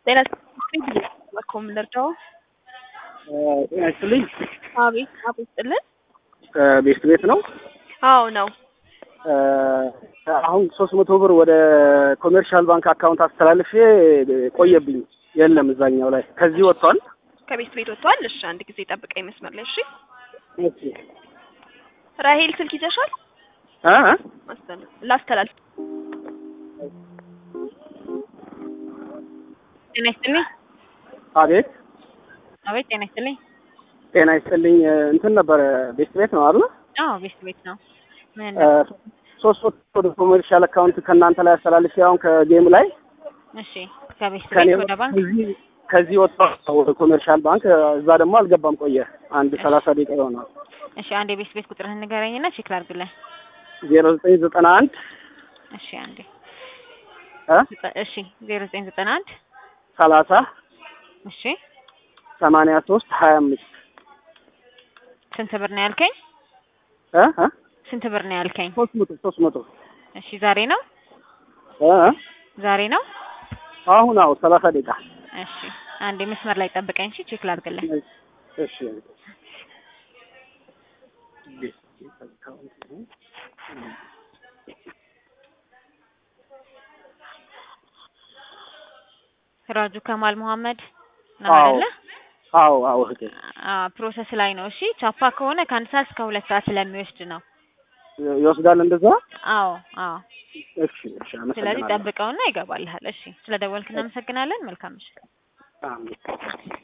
ጤና በኮም ልርዳው? ጤና ይስጥልኝ። አቤት አቤት ጥልን ቤስት ቤት ነው። አዎ ነው። አሁን ሶስት መቶ ብር ወደ ኮሜርሻል ባንክ አካውንት አስተላልፌ ቆየብኝ። የለም እዛኛው ላይ ከዚህ ወጥቷል። ከቤት ቤት ወጥቷል። እሺ አንድ ጊዜ ጠብቀኝ መስመር ላይ እሺ። ኦኬ ራሄል ስልክ ይዘሻል? እ አስተላልፍ ላስተላልፍ። ጤና ይስጥልኝ። አቤት አቤት ጤና ይስጥልኝ። ጤና ይስጥልኝ። እንትን ነበረ ቤስት ቤት ነው አይደል? አዎ ቤት ቤት ነው። ምን ሶስት መቶ ወደ ኮሜርሻል አካውንት ከእናንተ ላይ አስተላልፌ አሁን ከጌም ላይ እሺ፣ ከቤት ከኔ ቤት ወደ ባንክ ከዚህ ከዚህ ወጥቷል ወደ ኮሜርሻል ባንክ። እዛ ደግሞ አልገባም ቆየ አንድ ሰላሳ ደቂቃ ይሆናል። እሺ፣ አንድ የቤት ቤት ቁጥርህን ንገረኝና ቼክ ላድርግልህ። ዜሮ ዘጠኝ ዘጠና አንድ እሺ፣ አንዴ እ ዘጠ- እሺ፣ ዜሮ ዘጠኝ ዘጠና አንድ ሰላሳ እሺ፣ ሰማንያ ሶስት ሀያ አምስት ስንት ብር ነው ያልከኝ? እ እ ስንት ብር ነው ያልከኝ? ሶስት መቶ ሶስት መቶ እሺ፣ ዛሬ ነው እ እ ዛሬ ነው። አሁን አዎ ሰላሳ ደቂቃ እሺ፣ አንዴ መስመር ላይ ጠብቀኝ። እሺ፣ ቼክ ላድርግልህ። እሺ ራጁ ከማል መሐመድ ነው አዎ አይደለ? አዎ አዎ እህቴ አዎ ፕሮሰስ ላይ ነው። እሺ ቻፓ ከሆነ ከአንድ ሰዓት እስከ ሁለት ሰዓት ስለሚወስድ ነው። ይወስዳል እንደዛ አዎ አዎ። እሺ እሺ ስለዚህ አመሰግናለሁ ጠብቀውና ይገባልሃል። እሺ ስለ ደወልክ እናመሰግናለን። መልካም ምሽት። አሜን